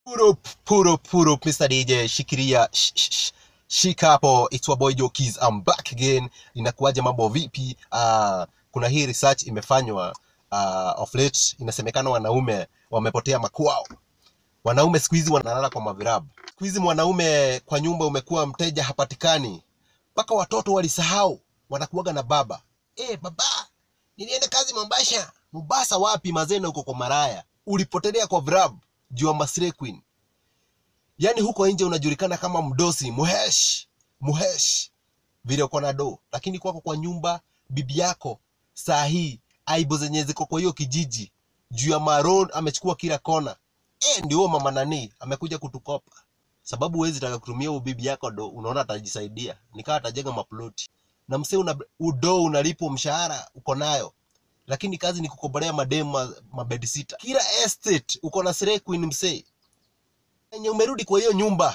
Put up, put up, put up, Mr. DJ, shikilia, sh, sh, sh, shika hapo. It's your boy Joe Keys, I'm back again. Inakuwaje, mambo vipi? Uh, kuna hii research imefanywa uh, of late, inasemekana wanaume wamepotea makwao. Wanaume siku hizi wanalala kwa mavirabu. Siku hizi mwanaume kwa nyumba umekuwa mteja hapatikani, mpaka watoto walisahau wanakuwaga na baba. Eh, baba, nilienda kazi Mombasa. Mombasa wapi mazena, huko kwa maraya. Ulipotelea kwa virabu juu ya Masire Queen. Yaani huko nje unajulikana kama mdosi, muhesh, muhesh vile uko na do, lakini kwako kwa nyumba bibi yako saa hii aibu zenye ziko kwa hiyo kijiji juu ya maroon amechukua kila kona. Eh, ndio huyo mama nani amekuja kutukopa, sababu huwezi taka kutumia huyo bibi yako do, unaona atajisaidia, nikawa atajenga maploti na msee una udo unalipwa mshahara uko nayo, lakini kazi ni kukobolea mademu ma, mabedisita. Kila estate uko na Slay Queen msee yenye umerudi kwa hiyo nyumba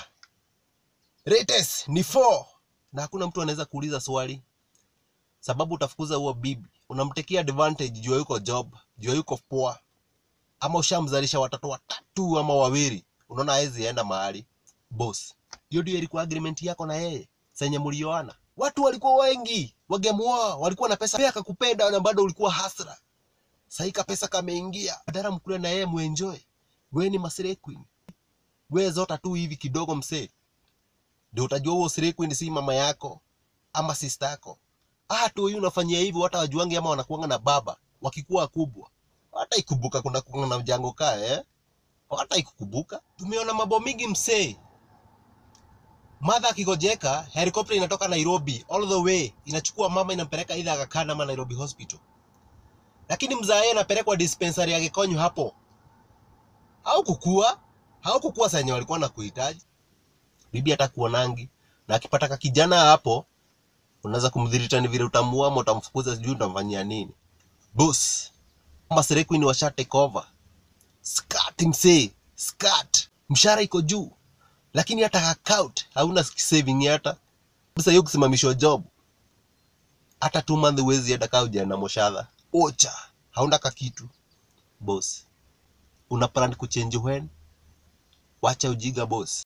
rates ni 4 na hakuna mtu anaweza kuuliza swali, sababu utafukuza huo bibi, unamtekea advantage juu yuko job, juu yuko poa, ama ushamzalisha watoto watatu ama wawili, unaona hawezi enda mahali boss. Hiyo ndio ilikuwa agreement yako na yeye senye mlioana. Watu walikuwa wengi, wagemuoa, walikuwa na pesa, pia akakupenda na bado ulikuwa hasra. Sasa ka pesa kameingia, badala mkule na yeye muenjoy. Wewe ni Slay Queen, wewe zota tu hivi kidogo msee, ndio utajua huo Slay Queen si mama yako ama sister yako. Ah, tu huyu unafanyia hivyo, hata wajuange ama wanakuanga na baba wakikuwa wakubwa, hata ikubuka kuna kuanga na mjango kaa eh, hata ikukubuka. Tumeona mambo mingi msee, Madha akigojeka, helikopta inatoka Nairobi all the way inachukua mama inampeleka either Aga Khan ama Nairobi Hospital, lakini mzae anapelekwa dispensary ya Gikonyo hapo. Haukukua, haukukua senye walikuwa na kuhitaji. Bibi hata kuonangi na akipata ka kijana hapo, unaweza kumdhirita ni vile utamuua ama utamfukuza, sijui utamfanyia nini. Boss, kama Slay Queen washa take over. Skat msee, skat. Mshahara iko juu lakini hata account hauna saving hata sasa hiyo kusimamishwa job hata two month huwezi hata kaa ujaenda moshadha ocha hauna ka kitu boss una plan kuchange when wacha ujiga boss